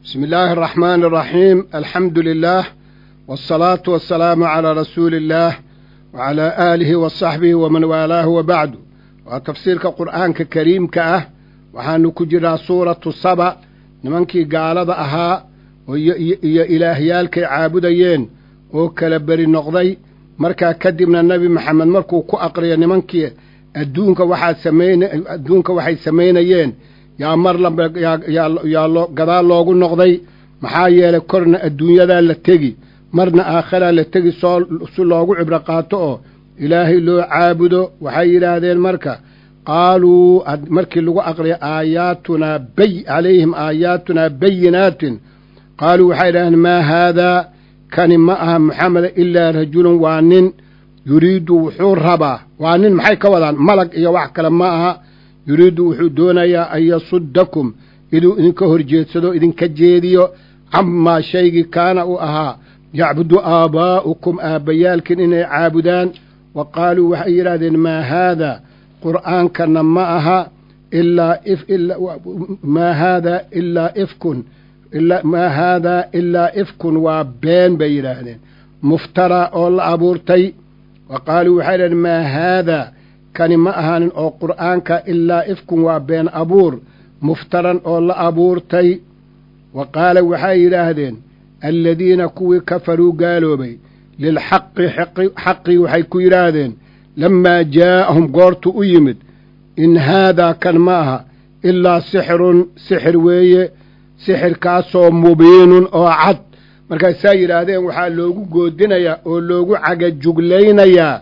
بسم الله الرحمن الرحيم الحمد لله والصلاة والسلام على رسول الله وعلى آله وصحبه ومن والاه وبعد وتفسير القرآن كريم كأه وحان كجرا سورة الصبا نمنكي قال أها iyo ilaahyaalkay caabudayeen oo kala beri noqday markaa kadibna nebi maxamed markuu ku aqriyo nimankii adduunka waxaa samayn adduunka waxay samaynayeen yaa mar lamba yaa loo gadaal loogu noqday maxaa yeelay korna adduunyadaa la tegi marna aakharaa la tegi soo si loogu cibro qaato oo ilaahay loo caabudo waxay yidhaahdeen marka qaaluu markii lagu aqriyo aayaatunaa bay calayhim aayaatunaa bayinaatin qaaluu waxay idhahdeen maa haadaa kani ma aha moxameda ilaa rajulun waa nin yuriiddu wuxuu rabaa waa nin maxay ka wadaan malag iyo wax kale ma aha yuriiddu wuxuu doonayaa an yasuddakum inuu idinka horjeedsado idinka jeediyo camaa shaygii kaana u ahaa yacbudu aabaa'ukum aabbayaalkin inay caabudaan wa qaaluu waxay yidhahdeen maa haadaa qur'aankana ma aha ilaa maa haadaa ilaa ifkun maa haadaa ilaa ifkun waa been bay yidhaahdeen muftara oo la abuurtay wa qaaluu waxay idhahdeen maa haadaa kani ma ahaanin oo qur'aanka ilaa ifkun waa been abuur muftaran oo la abuurtay wa qaala waxay yidhaahdeen alladiina kuwii kafaruu gaaloobay lilxaqi xaqii waxay ku yidhaahdeen lammaa jaa'ahum goortu u yimid in haadaa kan ma aha ilaa sixirun sixir weeye sixirkaasoo mubiinun oo cad markaasaa yidhaahdeen waxaa loogu goodinayaa oo loogu cagajuglaynayaa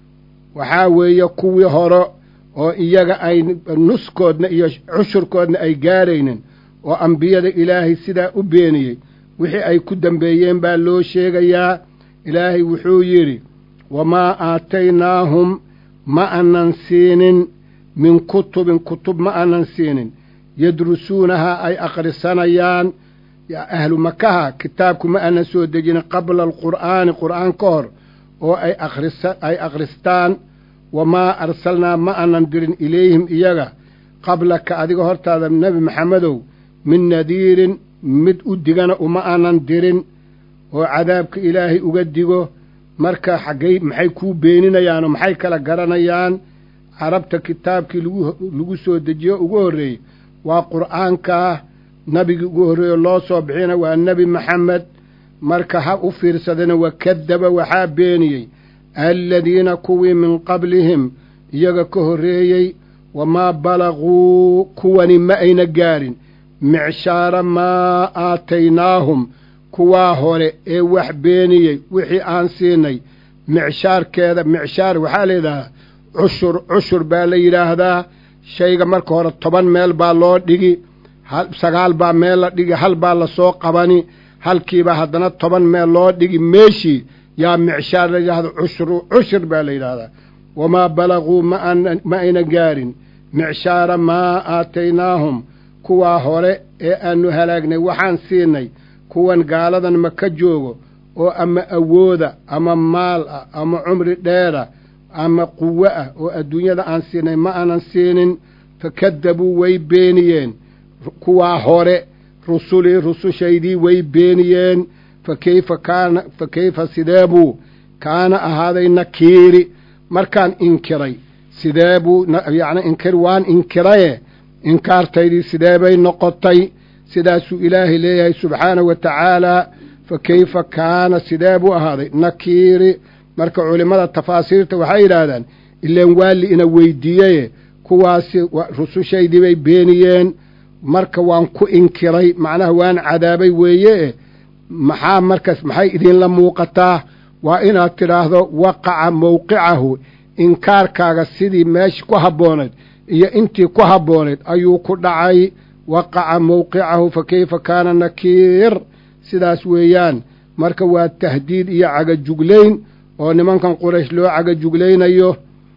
waxaa weeye kuwii hore oo iyaga ay nuskoodna iyo cushurkoodna ay gaadhaynin oo ambiyada ilaahay sidaa u beeniyey wixii ay ku dambeeyeen baa loo sheegayaa ilaahay wuxuu yidhi wamaa aataynaahum ma anan siinin min kutubin kutub ma anan siinin yadrusuunahaa ay akhrisanayaan ahlu makaha kitaabku ma aanan soo dejinin qabla alqur'aani qur'aan ka hor oo ay ay akhristaan wamaa arsalnaa ma aanan dirin ilayhim iyaga qablaka adiga hortaada nebi maxamedow min nadiirin mid u digana uma aanan dirin oo cadaabka ilaahay uga digo marka xaggay maxay kuu beeninayaanoo maxay kala garanayaan carabta kitaabkii lagu soo dejiyo ugu horreeyey waa qur'aankaa nabigii ugu horreeyo loo soo bixina waa nebi maxamed marka ha u fiirsadana wakadaba waxaa beeniyey aladiina kuwii min qablihim iyaga ka horreeyey wamaa balaguu kuwani ma ayna gaarin micshaara maa aataynaahum kuwaa hore ee wax beeniyey wixii aan siinay micshaarkeeda micshaar waxaa la yidhaahdaa cushur cushur baa la yidhaahdaa shayga marka hore toban meel baa loo dhigi sagaal baa meel la dhigi hal baa lasoo qabani halkiiba haddana toban meel loo dhigi meeshii yaa micshaar la yidhahdo cushru cushur baa la yidhaahdaa wamaa balaguu ma ayna gaarin micshaara maa aataynaahum kuwaa hore ee aanu halaagnay waxaan siinay kuwan gaaladan ma ka joogo oo ama awooda ama maal ah ama cumri dheera ama quwo ah oo adduunyada aan siinay ma aanan siinin fakadabuu way beeniyeen kuwaa hore rusulii rusushaydii way beeniyeen fa keyfa kaana fa keyfa sideebuu kaana ahaaday nakiiri markaan inkiray sideebuu yacni inkir waan inkiraye inkaartaydii sideebay noqotay sidaasuu ilaahay leeyahay subxaanahu wa tacaalaa fa keyfa kaana sidee buu ahaaday nakiiri marka culimmada tafaasiirta waxay yidhaahdaan ileen waali ina weydiiyeye kuwaasi rusushaydii bay beeniyeen marka waan ku inkiray macnaha waan cadaabay weeye maxaa markaas maxay idinla muuqataa waa inaad tidhaahdo waqaca mowqicahu inkaarkaaga sidii meesha ku habboonayd iyo intii ku habboonayd ayuu ku dhacay waqaca mowqicahu fa keyfa kaana nakiir sidaas weeyaan marka waa tahdiid iyo cagajuglayn oo nimankan quraysh loo cagajuglaynayo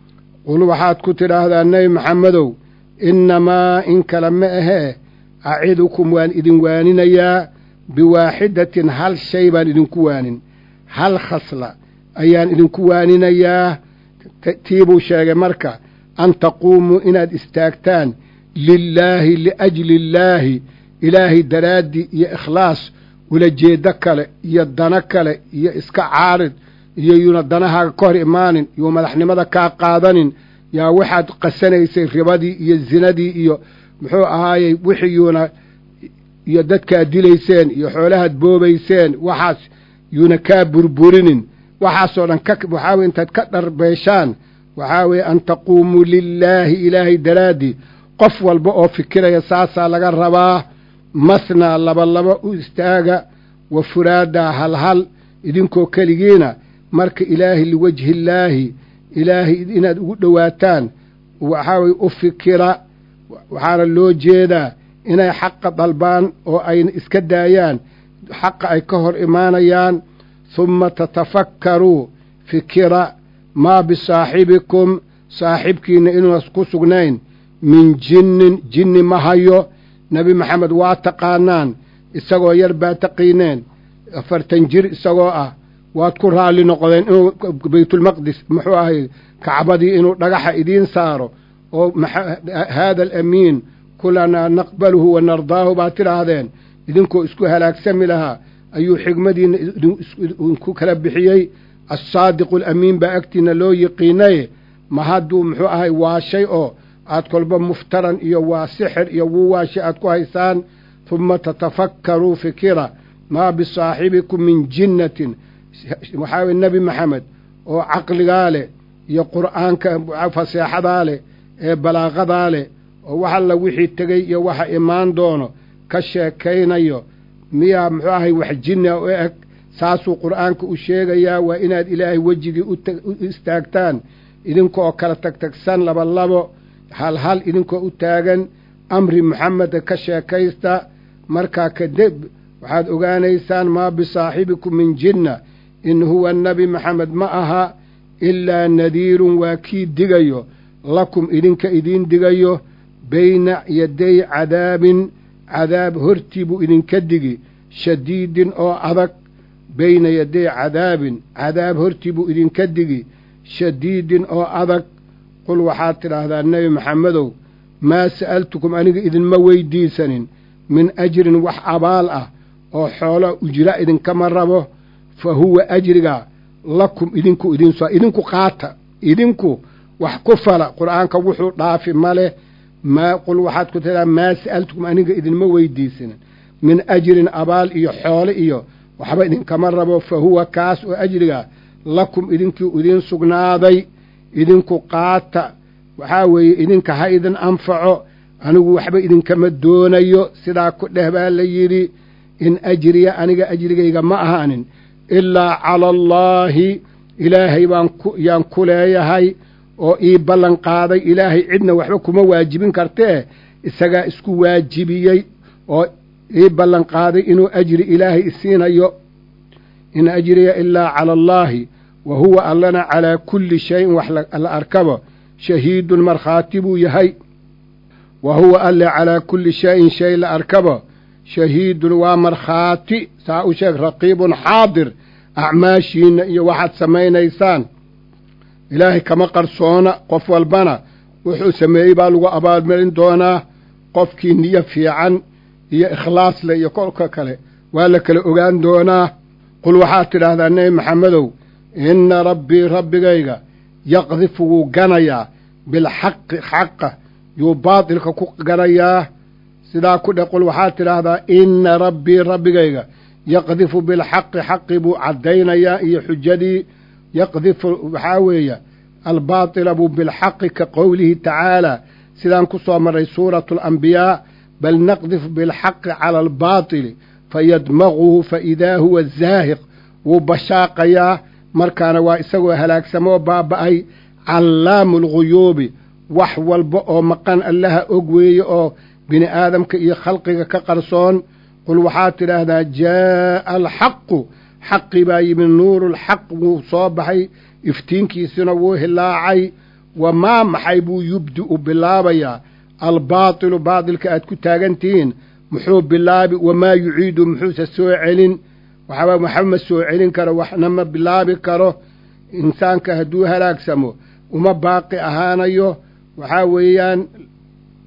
qul waxaad ku tidhaahdaa nebi maxamedow innamaa in kale ma ahee acidukum waan idin waaninayaa biwaaxidatin hal shay baan idinku waanin hal khasla ayaan idinku waaninayaa tii buu sheegay marka an taquumuu inaad istaagtaan lilaahi liajli illaahi ilaahay daraaddii iyo ikhlaas ulajeeddo kale iyo dano kale iyo iska caarid iyo yuuna danahaaga ka hor imaanin yuu madaxnimada kaa qaadanin yaa waxaad qasanaysay ribadii iyo zinadii iyo muxuu ahaayey wixii yuuna iyo dadkaad dilayseen iyo xoolahaad boobayseen waxaas yuuna kaa burburinin waxaasoo dhan ka waxaa weye intaad ka dharbeeshaan waxaa weeye an taquumuu lilaahi ilaahay daraaddii qof walba oo fikiraya saasaa laga rabaa mathnaa labalaba u istaaga wa furaadaa halhal idinkoo keligiina marka ilaahi liwajhiillaahi ilaahay inaad ugu dhowaataan waxaa weye u fikira waxaana loo jeedaa inay xaqa dalbaan oo ayna iska daayaan xaqa ay ka hor imaanayaan humma tatafakkaruu fikira maa bisaaxibikum saaxibkiinna inuuna ku sugnayn min jinnin jinni ma hayo nebi maxamed waa taqaanaan isagoo yar baa taqiineen afartan jir isagoo ah waad ku raalli noqdeen inuu baytulmaqdis muxuu ahay kacbadii inuu dhagaxa idiin saaro oo haada alamiin kulanaa naqbaluhu wa nardaahu baad tidhaahdeen idinkoo isku halaagsami lahaa ayuu xigmadiinna idinku kala bixiyey assaadiqu alamiin baa agtiinna loo yiqiinaye ma hadduu muxuu ahay waashay oo aad kolba muftaran iyo waa sixir iyo wuu waashay aad ku haysaan humma tatafakkaruu fikira maa bisaaxibikum min jinnatin waxaa weye nebi maxamed oo caqligaa leh iyo qur'aanka faseexadaa leh ee balaaqadaa leh oo wax alla wixii tegey iyo waxa imaan doono ka sheekaynayo miyaa muxuu ahay wax jinna u eg saasuu qur'aanka u sheegayaa waa inaad ilaahay wejigii u istaagtaan idinkoo kala tagtagsan labalabo halhal idinkoo u taagan amri muxameda ka sheekaysta markaa kadib waxaad ogaanaysaan maa bisaaxibikum min jinna in huwa nebi maxamed ma aha ilaa nadiirun waa kii digayo lakum idinka idiin digayo bayna yaday cadaabin cadaab hortii buu idinka digi shadiidin oo adag bayna yaday cadaabin cadaab hortii buu idinka digi shadiidin oo adag qul waxaad tidhaahdaa nebi maxamedow maa sa'altukum aniga idinma weydiisanin min ajrin wax abaal ah oo xoolo ujra idinkama rabo fa huwa ajriga lakum idinku idinso idinku qaata idinku wax ku fala qur'aanka wuxuu dhaafi ma leh maa qul waxaad ku tidhaha maa sa'altukum aniga idinma weydiisanin min ajrin abaal iyo xoole iyo waxba idinkama rabo fa huwa kaas oo ajriga lakum idinkii idiin sugnaaday idinku qaata waxaa weeye idinka ha idin anfaco anigu waxba idinkama doonayo sidaa ku dheh baa la yidhi in ajriya aniga ajrigayga ma ahaanin ilaa cala allaahi ilaahay baan yaan ku leeyahay oo ii ballan qaaday ilaahay cidna waxba kuma waajibin kartee isagaa isku waajibiyey oo ii ballan qaaday inuu ajri ilaahay isiinayo in ajriya ilaa cala allaahi wa huwa allana calaa kulli shayin wax la arkabo shahiidun markhaati buu yahay wa huwa alle calaa kulli shayin shay la arkabo shahiidun waa markhaati saa u sheeg raqiibun xaadir acmaashiinna iyo waxaad samaynaysaan ilaahay kama qarsoona qof walbana wuxuu sameeyey baa lagu abaalmarin doonaa qofkii niyo fiican iyo ikhlaas leh iyo kolka kale waa la kala ogaan doonaa qul waxaad tidhaahdaa nebi maxamedow inna rabbii rabbigayga yaqdifu wuu ganayaa bilxaqi xaqa yuu baatilka ku ganayaa sidaa ku dhe qul waxaad tidhaahdaa inna rabbii rabbigayga yaqdifu bilxaqi xaqi buu caddaynayaa iyo xujadii yaqdifu waxaa weeye albaatila buu bilxaqi ka qowlihi tacaalaa sidaan ku soo marray suuratu alambiyaa bal naqdifu bilxaqi cala albaatili fayadmaguhu faidaa huwa zaahiq wuu bashaaqayaa markaana waa isagoo halaagsamoo baaba'ay callaamu alguyuubi wax walba oo maqan allaha og weeye oo bini aadamka iyo khalqiga ka qarsoon qul waxaad tidhaahdaa jaa'a alxaqu xaqi baa yimi nuurulxaq wuu soo baxay iftiinkiisina wuu hilaacay wamaa maxay buu yubdi'u bilaabayaa albaatilu baatilka aad ku taagan tihiin muxuu bilaabi wamaa yuciidu muxuuse soo celin waxba waxba ma soo celin karo waxna ma bilaabi karo insaanka hadduu halaagsamo uma baaqi ahaanayo waxaa weeyaan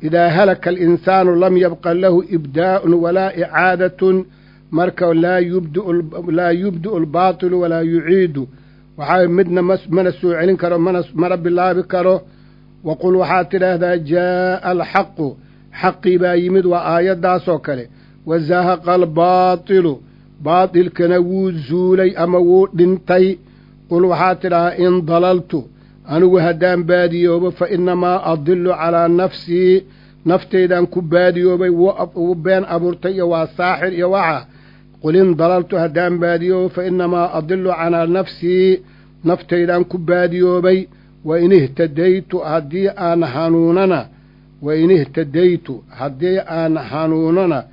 idaa halaka alinsaanu lam yabqa lahu ibdaa'un walaa icaadatun marka laa yubdlaa yubdi'u albaatilu walaa yuciidu waxaa midna mana soo celin karo mana mana bilaabi karo waqul waxaad tidhaahdaa jaa'a alxaqu xaqii baa yimid waa aayaddaasoo kale wazahaqa albaatilu baatilkana wuu zuulay ama wuu dhintay qul waxaad tidhahaa in dalaltu anigu haddaan baadiyoobo fa innamaa adillu calaa nafsii naftaydaan ku baadiyoobay wuu been abuurtay iyo waa saaxir iyo waxa qul in dalaltu haddaan baadiyoobo fa innamaa adillu calaa nafsii naftaydaan ku baadiyoobay wa in ihtadaytu haddii aan hanuunana wa in ihtadaytu haddii aan hanuunana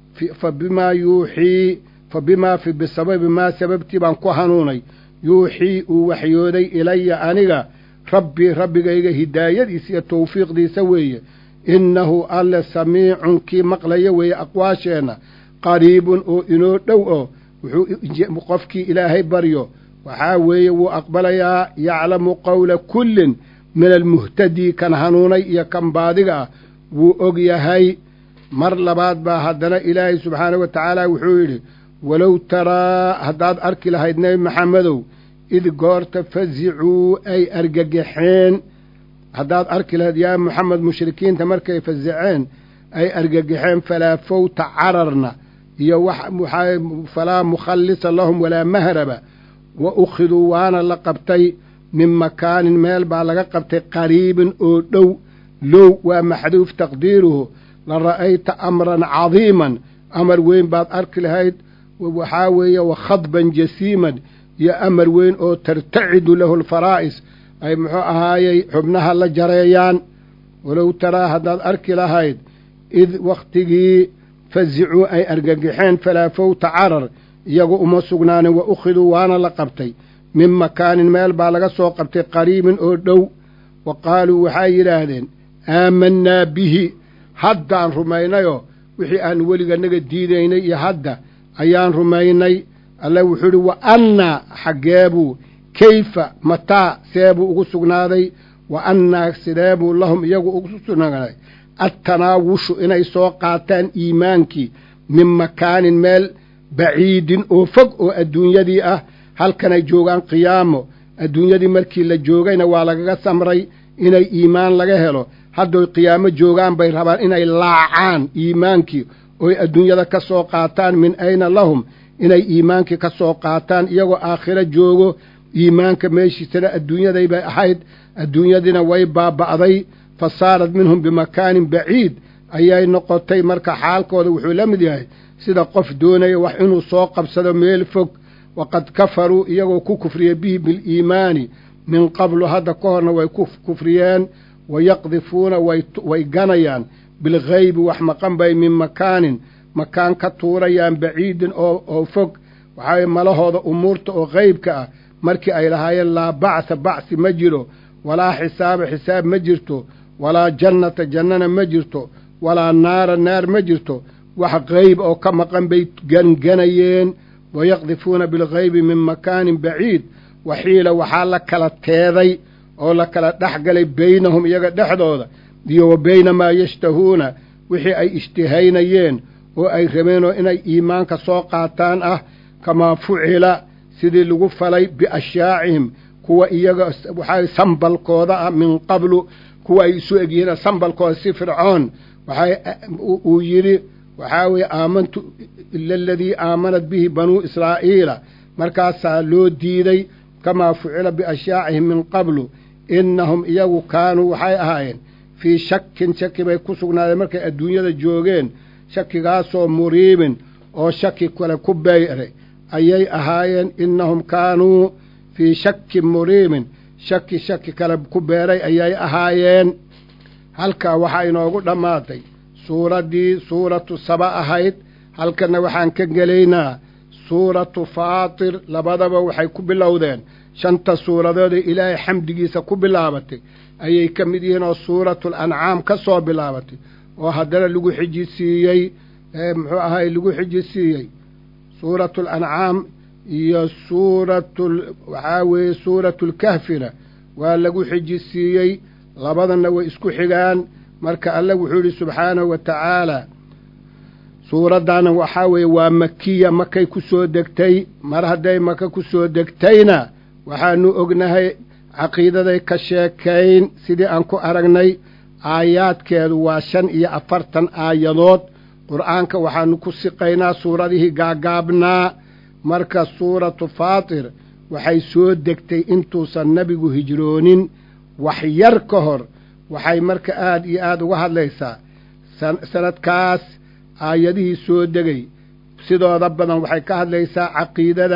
fa bimaa yuuxii fa bimaa fi bisababi maa sababtii baan ku hanuunay yuuxii uu waxyooday ilaya aniga rabbii rabbigayga hidaayadiisa iyo tawfiiqdiisa weeye innahu alle samiicun kii maqlaya weeye aqwaasheenna qariibun oo inoo dhow oo wuxuu qofkii ilaahay baryo waxaa weeye wuu aqbalayaa yaclamu qowla kullin min almuhtadii kan hanuunay iyo kan baadiga ah wuu og yahay mar labaad baa haddana ilaahay subxaanahu wa tacaala wuxuu yidhi walow taraa haddaad arki lahayd nebi maxamedow id goorta fasicuu ay argagaxeen haddaad arki lahayd yaa moxamed mushrikiinta markay fasiceen ay argagaxeen falaa fawta cararna iyo waxaa falaa mukhallisa lahum walaa mahraba wa ukhiduu waana la qabtay min makaanin meel baa laga qabtay qariibin oo dhow low waa maxduuf taqdiiruhu la ra'ayta amran cadiiman amar weyn baad arki lahayd waxaa weeye wa khadban jasiiman iyo amar weyn oo tartacidu lahu alfaraa'is ay muxuu ahaayey xubnaha la jareeyaan walow taraa haddaad arki lahayd id wakhtigii fasicuu ay argagaxeen falaa fawta carar iyagu uma sugnaanin wa ukhiduu waana la qabtay min makaanin meel baa laga soo qabtay qariibin oo dhow wa qaaluu waxay yidhaahdeen aamannaa bihi haddaan rumaynayoo wixii aan weliganaga diidaynay iyo hadda ayaan rumaynay alle wuxuu idhi wa annaa xaggeebuu kayfa mataa seebuu ugu sugnaaday wa annaa sideebuu lahum iyagu ugu sugnaaday attanaawushu inay soo qaataan iimaankii min makaanin meel baciidin oo fog oo adduunyadii ah halkanay joogaan qiyaamo adduunyadii markii la joogayna waa lagaga samray inay iimaan laga helo haddoy qiyaamo joogaan bay rabaan inay laacaan iimaankii oy adduunyada ka soo qaataan min ayna lahum inay iimaankii ka soo qaataan iyagoo aakhiro joogo iimaanka meeshiisana adduunyaday bay ahayd adduunyadiina way baaba'day fa saarat minhum bimakaanin baciid ayay noqotay marka xaalkooda wuxuu la mid yahay sida qof doonaya wax inuu soo qabsado meel fog waqad kafaruu iyagoo ku kufriya bihi biliimaani min qablu hadda ka horna way ku kufriyeen wayaqdifuuna way ganayaan bilghaybi wax maqan bay min makaanin makaan ka tuurayaan baciidin oo fog waxaa malahooda umuurta oo qeybka ah markii ay lahaayeen laa bacsa bacsi ma jiro walaa xisaaba xisaab ma jirto walaa jannata jannana ma jirto walaa naara naar ma jirto wax qeyb oo ka maqan bay ganganayeen wayaqdifuuna bilghaybi min makaanin baciid waxiila waxaa la kala teeday oo la kala dhex galay beynahum iyaga dhexdooda iyo wa beyna maa yashtahuuna wixii ay ishtihaynayeen oo ay rabeenoo inay iimaanka soo qaataan ah kamaa fucila sidii lagu falay biashyaacihim kuwa iyaga waxaa sambalkooda ah min qablu kuwa ay isu egyihiin sambalkooda si fircoon waxay uu yidhi waxaa weeye aamantu ila aladii aamanat bihi banuu israa'iila markaasaa loo diiday kamaa fucila biashyaacihim min qablu innahum iyagu kaanuu waxay ahaayeen fii shakin shaki bay ku sugnaadeen markay adduunyada joogeen shakigaasoo muriibin oo shaki kale ku beyray ayay ahaayeen innahum kaanuu fii shakin muriibin shaki shaki kale ku beeray ayay ahaayeen halkaa waxaa inoogu dhammaatay suuraddii suuratu saba ahayd halkanna waxaan ka gelaynaa suuratu faatir labadaba waxay ku bilowdeen shanta suuradood ee ilaahay xamdigiisa ku bilaabatay ayay ka mid yihiin oo suuratul ancaam ka soo bilaabatay oo haddana lagu xijisiiyey muxuu ahay lagu xijisiiyey suuratul ancaam iyo suuratul waxaa weeye suuratulkahfina waa lagu xijisiiyey labadana way isku xigaan marka alle wuxuu yidhi subxaanahu wa tacaalaa suuraddaana waxaa weeye waa makiya makay ku soo degtay mar hadday maka ku soo degtayna waxaanu ognahay caqiidaday ka sheekayn sidii aan ku aragnay aayaadkeedu waa shan iyo afartan aayadood qur'aanka waxaanu ku siqaynaa suuradihii gaagaabnaa marka suuratu faatir waxay soo degtay intuusan nebigu hijroonin wax yar ka hor waxay marka aad iyo aada uga hadlaysaa sanadkaas aayadihii soo degay sidooda badan waxay ka hadlaysaa caqiidada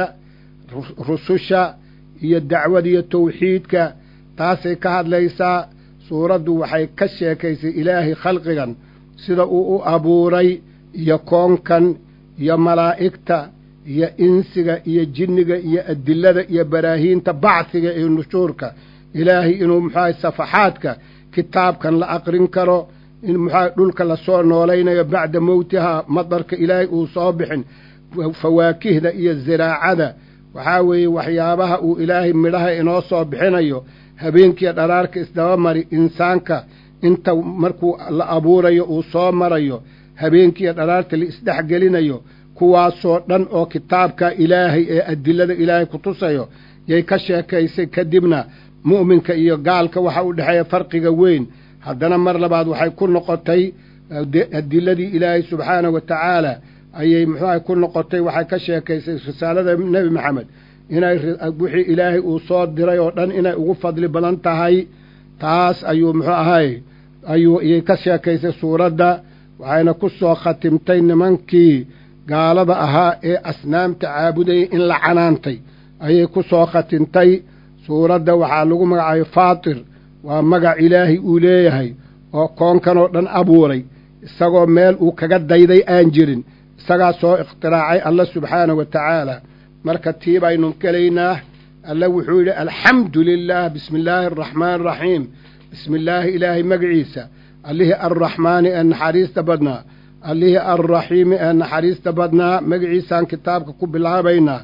rususha iyo dacwada iyo tawxiidka taasay ka hadlaysaa suuraddu waxay ka sheekaysay ilaahay khalqigan sida uu u abuuray iyo koonkan iyo malaa'igta iyo insiga iyo jinniga iyo adilada iyo baraahiinta bacsiga iyo nushuurka ilaahay inuu muxuahay safaxaadka kitaabkan la aqrin karo in muxuahay dhulka lasoo noolaynayo bacda mowtihaa madarka ilaahay uu soo bixin fawaakihda iyo ziraacada waxaa weeye waxyaabaha uu ilaahay midhaha inoo soo bixinayo habeenkiiyo dharaarka isdaba mari insaanka inta markuu la abuurayo uu soo marayo habeenkiiyo dharaarta la isdhexgelinayo kuwaasoo dhan oo kitaabka ilaahay ee adilada ilaahay ku tusayo yay ka sheekaysay kadibna mu'minka iyo gaalka waxa u dhexeeya farqiga weyn haddana mar labaad waxay ku noqotay adiladii ilaahay subxaanahu wa tacaala ayay muxuuaha ku noqotay waxay ka sheekaysay risaalada nebi maxamed inay wixii ilaahay uu soo diray oo dhan inay ugu fadli badan tahay taas ayuu muxuu ahay ayuu iyay ka sheekaysay suuradda waxayna ku soo khatimtay nimankii gaalada ahaa ee asnaamta caabudayay in la canaantay ayay ku soo khatimtay suuradda waxaa lagu magacaabay faatir waa magac ilaahay uu leeyahay oo koonkan oo dhan abuuray isagoo meel uu kaga dayday aan jirin isagaa soo ikhtiraacay alla subxaanahu wa tacaala marka tii baynu gelaynaa alla wuxuu yidhi alxamdu lilaah bismi illaahi araxmaani araxiim bismi illaahi ilaahay magaciisa allihii arraxmaani ee naxariista badnaa allihii alraxiimi ee naxariista badnaa magaciisaan kitaabka ku bilaabaynaa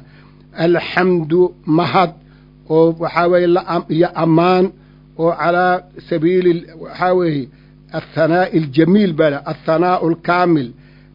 alxamdu mahad oo waxaa weeye iyo ammaan oo calaa sabiili waxaa weeye athanaa'i aljamiil baa le athanaa'u alkaamil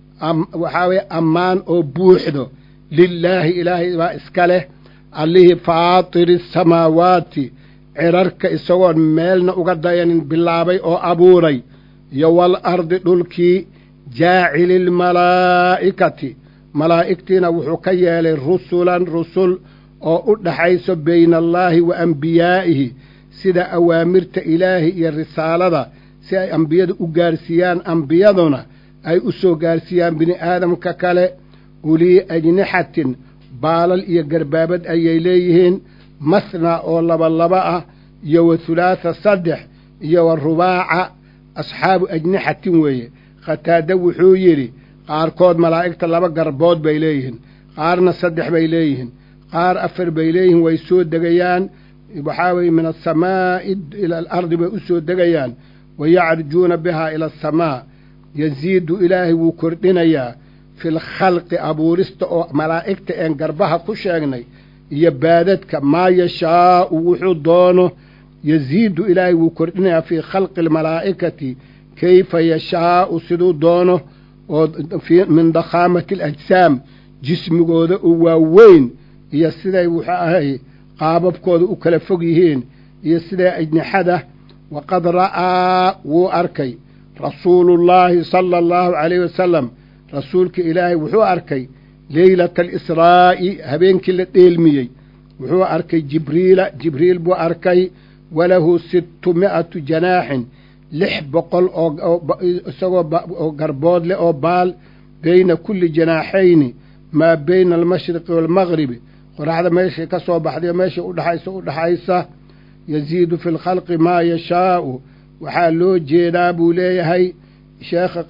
waxaa weeye ammaan oo buuxdo lilaahi ilaahay baa iska leh allihii faatiri asamaawaati cirarka isagoon meelna uga dayanin bilaabay oo abuuray iyo wal ardi dhulkii jaacili lmalaa'ikati malaa'igtiina wuxuu ka yeelay rusulan rusul oo u dhaxayso bayna allaahi wa ambiyaa'ihi sida awaamirta ilaahi iyo risaalada si ay ambiyada u gaarsiiyaan ambiyaduna ay u soo gaarsiiyaan bini aadamka kale ulii ajnixatin baalal iyo garbaabad ayay leeyihiin masna oo labalaba ah iyo wa hulaatha saddex iyo wa rubaaca asxaabu ajnixatin weeye khataada wuxuu yidhi qaarkood malaa'igta laba garbood bay leeyihiin qaarna saddex bay leeyihiin qaar afar bay leeyihiin way soo degayaan waxaa weeye min asamaa'i ila alardi bay u soo degayaan wa yacrujuuna bihaa ila asamaa yasiidu ilaahay wuu kordhinayaa fil khalqi abuurista oo malaa'igta een garbaha ku sheegnay iyo baadadka maa yashaa'u wuxuu doono yasiidu ilaahay wuu kordhinayaa fii khalqi almalaa'ikati kayfa yashaa'u siduu doono oo min dakhaamati alajsaam jismigooda u waaweyn iyo siday wuxuu ahay qaababkooda u kala fog yihiin iyo siday ajnixada waqad ra'aa wuu arkay rasuulullaahi sala allahu calayhi wasalam rasuulka ilaahay wuxuu arkay leylata alisraa'i habeenkii la dheelmiyey wuxuu arkay jibriila jibriil buu arkay walahu sittu mi'atu janaaxin lix boqol oo isagoo oo garbood leh oo baal beyna kulli janaaxayni maa beyna almashriqi waalmaqribi qoraxda meeshay ka soo baxday meeshay udhaxaysa u dhaxaysa yasiidu fi lkhalqi maa yashaa'u waxaa loo jeedaa buu leeyahay sheekha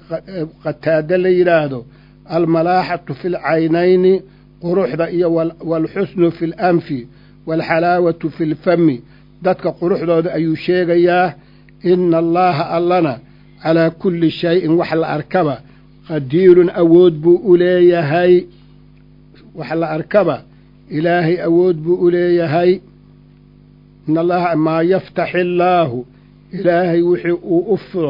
qataade la yidhaahdo almalaaxatu fi lcaynayni quruxda iyo waalxusnu fi lanfi waalxalaawatu fi lfami dadka quruxdooda ayuu sheegayaa ina allaha allana calaa kulli shayin wax la arkaba qadiirun awood buu u leeyahay wax la arkaba ilaahay awood buu u leeyahay in allaha maa yaftaxi illaahu ilaahay wixii uu u furo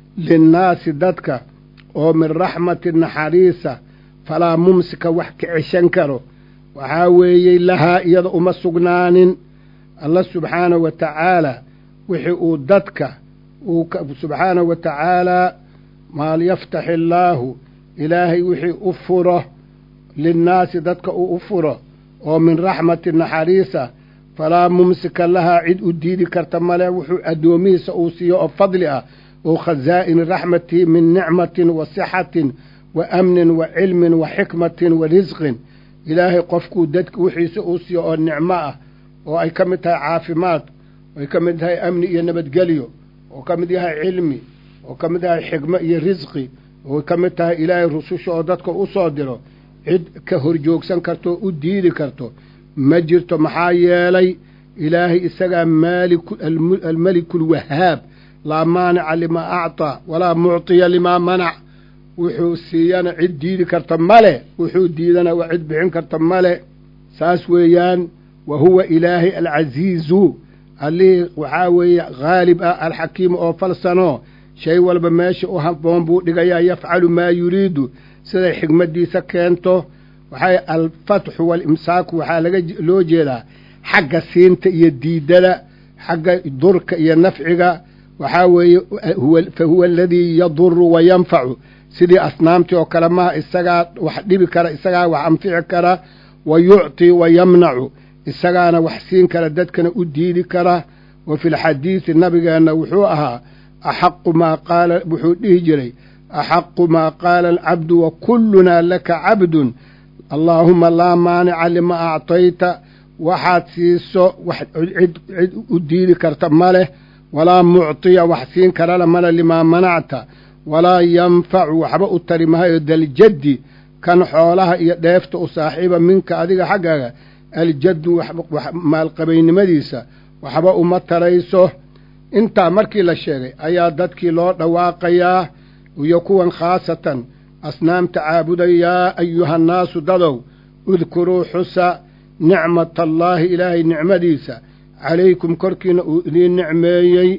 linnaasi dadka oo min raxmati naxariisa falaa mumsika wax ka ceshan karo waxaa weeyey lahaa iyada uma sugnaanin alla subxaanahu wa tacaalaa wixii uu dadka uu subxaanahu wa tacaalaa maal yaftaxi illaahu ilaahay wixii u furo linnaasi dadka uu u furo oo min raxmati naxariisa falaa mumsika lahaa cid u diidi karta male wuxuu addoomihiisa uu siiyo oo fadli ah oo khasaa'ini raxmatihi min nicmatin wa sixatin wa amnin wa cilmin wa xikmatin wa risqin ilaahay qofkuu dadka wixiisa uu siiyo oo nicmo ah oo ay ka mid tahay caafimaad oo ay ka mid tahay amni iyo nabadgelyo oo ka mid yahay cilmi oo ka mid yahay xikmo iyo risqi oo ka mid tahay ilaahay rususha oo dadka u soo diro cid ka horjoogsan karto oo u diidi karto ma jirto maxaa yeelay ilaahay isagaa maaliku almeliku alwahaab laa maanica limaa acطaa walaa mucطiya limaa manac wuxuu siiyana cid diidi karta male wuxuu diidana waa cid bixin karta male saas weeyaan wa huwa ilaahay alcasiizu allihii waxaa weeye haalib ah alxakiimu oo falsano shay walba meesha u haboon buu dhigayaa yafcalu maa yuriidu siday xigmaddiisa keento waxay alfatxu waalimsaaku waxaa laga loo jeedaa xagga siinta iyo diidada xagga durka iyo nafciga waxaa weeye fa huwa aladii yaduru wa yanfacu sidii asnaamtii oo kale maha isagaa wax dhibi kara isagaa wax anfici kara wa yucطi wa yamnacu isagaana wax siin kara dadkana u diidi kara wa fi lxadiidi nabigeenna wuxuu ahaa axaqu maa qaala wuxuu dhihi jiray axaqu maa qaala alcabdu wa kullunaa laka cabdun allaahuma laa maanica lima actayta waxaad siiso wax cid cid u diidi karta ma leh walaa mucطiya wax siin karana male limaa manacta walaa yanfacu waxba u tari mahayo daljaddi kan xoolaha iyo dheefta u saaxiiba minka adiga xaggaaga aljaddu maalqabaynimadiisa waxba uma tarayso intaa markii la sheegay ayaa dadkii loo dhawaaqayaa iyo kuwan khaasatan asnaamta caabuday yaa ayuhannaasu dadow udkuruu xusa nicmatallaahi ilaahay nicmadiisa calaykum korkiina uu idiin nicmeeyey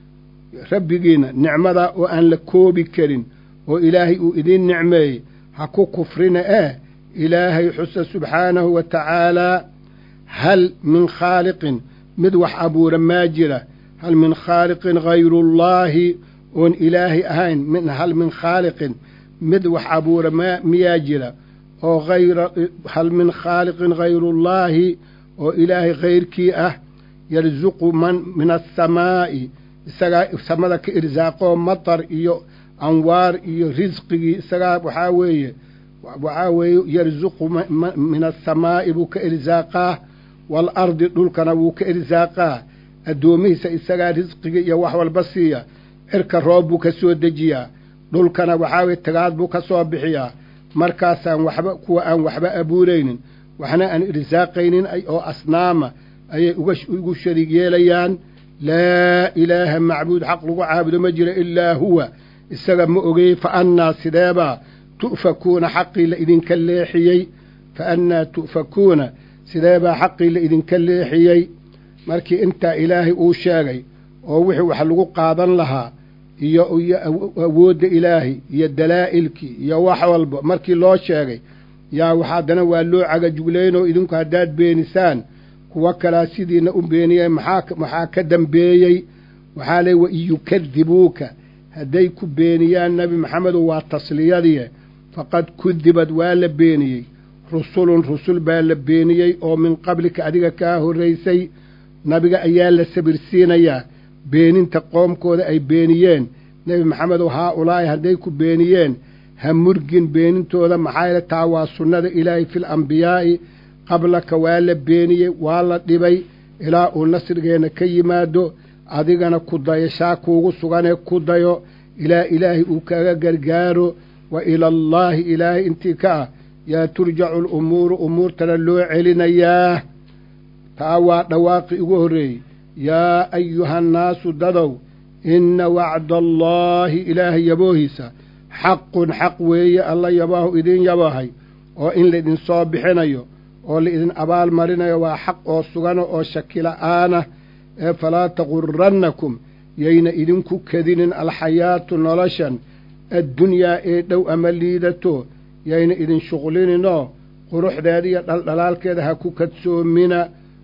rabbigiina nicmadaa oo aan la koobi karin oo ilaahay uu idiin nicmeeyey ha ku kufrina eh ilaahay xusa subxaanahu wa tacaalaa hal min khaaliqin mid wax abuura maa jira hal min khaaliqin hayrullaahi oon ilaahay ahayn min hal min khaaliqin mid wax abuura ma miyaa jira oo hayra hal min khaaliqin hayrullaahi oo ilaahay hayrkii ah yarsuqu man min asamaa'i isagaa samada ka irsaaqoo matar iyo anwaar iyo risqigii isagaa waxaa weeye waxaa weeye yarsuqu min asamaa'i buu ka irsaaqaa waalardi dhulkana wuu ka irsaaqaa addoomihiisa isagaa risqiga iyo wax walba siiya cirka roob buu ka soo dejiyaa dhulkana waxaa weye tagaad buu ka soo bixiyaa markaasaan waxba kuwa aan waxba abuuraynin waxna aan irsaaqaynin oo asnaama ayay ugu shariig yeelayaan laa ilaaha macbuud xaq lagu caabudo ma jiro ilaa huwa isaga ma ogey fa annaa sideebaa tu'fakuuna xaqii la idinka leexiyey fa annaa tu'fakuuna sideebaa xaqii la idinka leexiyey markii intaa ilaahay uu sheegay oo wixii wax lagu qaadan lahaa iyo iyo awoodda ilaahay iyo dalaa'ilkii iyo wax walba markii loo sheegay yaa wax haddana waa loo cagajuglaynoo idinku haddaad beenisaan kuwo kalaa sidiina u beeniyeen maxaa maxaa ka dambeeyey waxaa leey wa in yukadibuuka hadday ku beeniyaan nebi maxamedu waa tasliyadii faqad kudibad waa la beeniyey rusulun rusul baa la beeniyey oo min qablika adiga kaa horraysay nabiga ayaa la sabirsiinayaa beeninta qoomkooda ay beeniyeen nebi maxamedow haa ulaahi hadday ku beeniyeen ha murgin beenintooda maxaa yeele taa waa sunnada ilaahay fil ambiyaa'i qablaka waa la beeniyey waa la dhibay ilaa uu nasrigeenna ka yimaado adigana ku dayashaa kuugu suganee ku dayo ilaa ilaahay uu kaga gargaaro wa ilallaahi ilaahay intii ka ah yaa turjacu alumuuru umuurtana loo celinayaa taa waa dhawaaqi ugu horreeyey yaa ayuhannaasu dadow inna wacda allaahi ilaahay yaboohiisa xaqun xaq weeye alla yabaahu idin yabahay oo in laydin soo bixinayo oo laidin abaal marinayo waa xaq oo sugano oo shakila'aana ee falaa tagurannakum yayna idinku kedinin alxayaatu noloshan addunyaa ee dhow ama liidato yayna idin shuqlininoo quruxdeeda iyo dhaldhalaalkeeda ha ku kadsoomina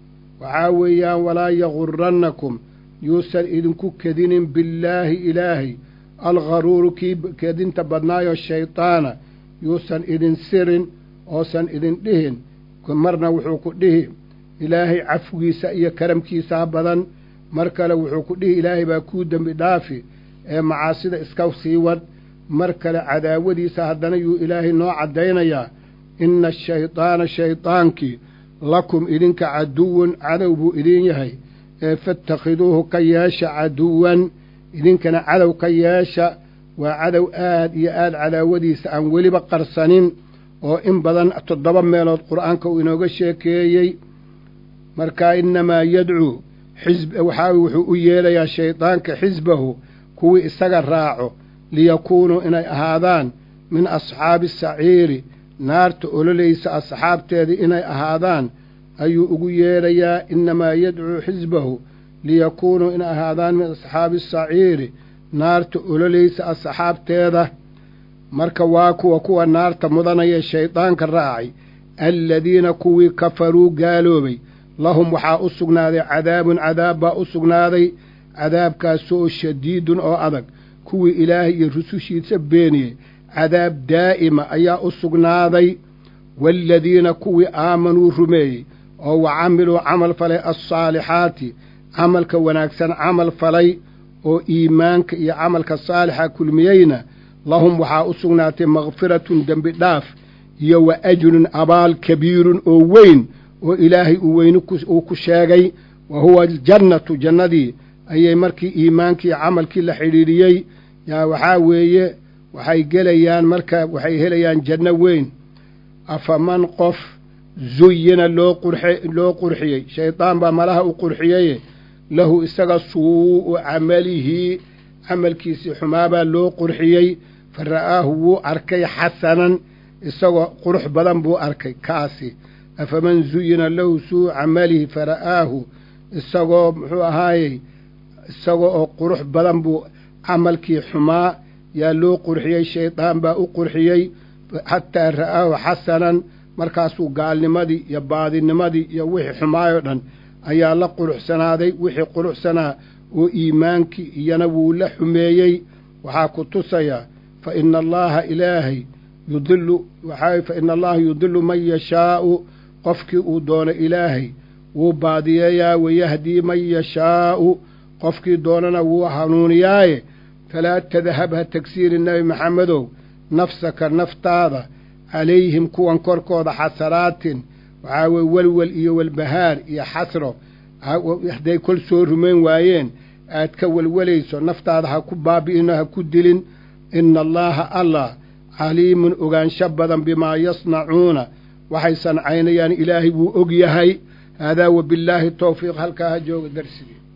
waxaa weeyaan walaa yagurannakum yuusan idinku kedinin billaahi ilaahay algharuuru kii kedinta badnaayo shaydaana yuusan idin sirin oosan idin dhihin marna wuxuu ku dhihi ilaahay cafwigiisa iyo karamkiisaa badan mar kale wuxuu ku dhihi ilaahay baa kuu dembi dhaafi ee macaasida iska sii wad mar kale cadaawadiisa haddana yuu ilaahay noo caddaynayaa inna ashaydaana shaydaankii lakum idinka caduwun cadow buu idin yahay ee fatakhiduuhu ka yeesha caduwan idinkana cadow ka yeesha waa cadow aad iyo aad cadaawadiisa aan weliba qarsanin oo in badan toddoba meelood qur'aanka uu inooga sheekeeyey markaa innamaa yadcuu xisb waxaa wuxuu u yeelayaa shaydaanka xisbahu kuwii isaga raaco liyakuunuu inay ahaadaan min asxaabi saciiri naarta ololaysa asxaabteedii inay ahaadaan ayuu ugu yeedhayaa innamaa yadcuu xisbahu liyakuunuu inay ahaadaan min asxaabi saciiri naarta ololaysa asxaabteeda marka waa kuwa kuwa naarta mudanaya shaydaanka raacay aladiina kuwii kafaruu gaaloobay lahum waxaa u sugnaaday cadaabun cadaab baa u sugnaaday cadaabkaasoo shadiidun oo adag kuwii ilaahay iyo rusushiisa beeniyey cadaab daa'ima ayaa u sugnaaday waaladiina kuwii aamanuu rumeeyey oo wa camiluu camal falay alsaalixaati camalka wanaagsan camal falay oo iimaanka iyo camalka saalixa kulmiyeyna lahum waxaa u sugnaatay makfiratun dembi dhaaf iyo wa ajrun abaal kabiirun oo weyn oo ilaahay uu weyni uu ku sheegay wa huwa aljannatu jannadii ayay markii iimaankii camalkii la xidhiidhiyey yaa waxaa weeye waxay gelayaan marka waxay helayaan janno weyn afaman qof zuyina loo qurxe loo qurxiyey shaydaan baa malaha u qurxiyeye lahu isaga suu'u camalihi camalkiisii xumaabaa loo qurxiyey fa ra'aahu wuu arkay xasanan isagoo qurux badan buu arkay kaasi afaman zuyina lahu suu'u camalihi fa ra'aahu isagoo muxuu ahaayey isagoo oo qurux badan buu camalkii xumaa yaa loo qurxiyey shaydaan baa u qurxiyey xataa ra'aahu xasanan markaasuu gaalnimadii iyo baadinimadii iyo wixii xumaayoo dhan ayaa la quruxsanaaday wixii quruxsanaa oo iimaankii iyana wuu la xumeeyey waxaa ku tusayaa fa ina allaaha ilaahay yudilu waxaa fa ina allaha yudilu man yashaa'u qofkii uu doono ilaahay wuu baadiyeeyaa wayahdii man yashaa'u qofkii doonana wuu hanuuniyaaye falaa tadhab ha tagsiiri nebi maxamedow nafsaka naftaada calayhim kuwan korkooda xasaraatin waxaa weye welwel iyo welbahaar iyo xasro hadday kol soo rumayn waayeen aad ka welwelayso naftaada ha ku baabi'ino ha ku dilin ina allaaha allah caliimun ogaansho badan bimaa yasnacuuna waxay sancaynayaan ilaahay wuu og yahay haadaa wabillaahi towfiiq halkaa ha jooga darsigii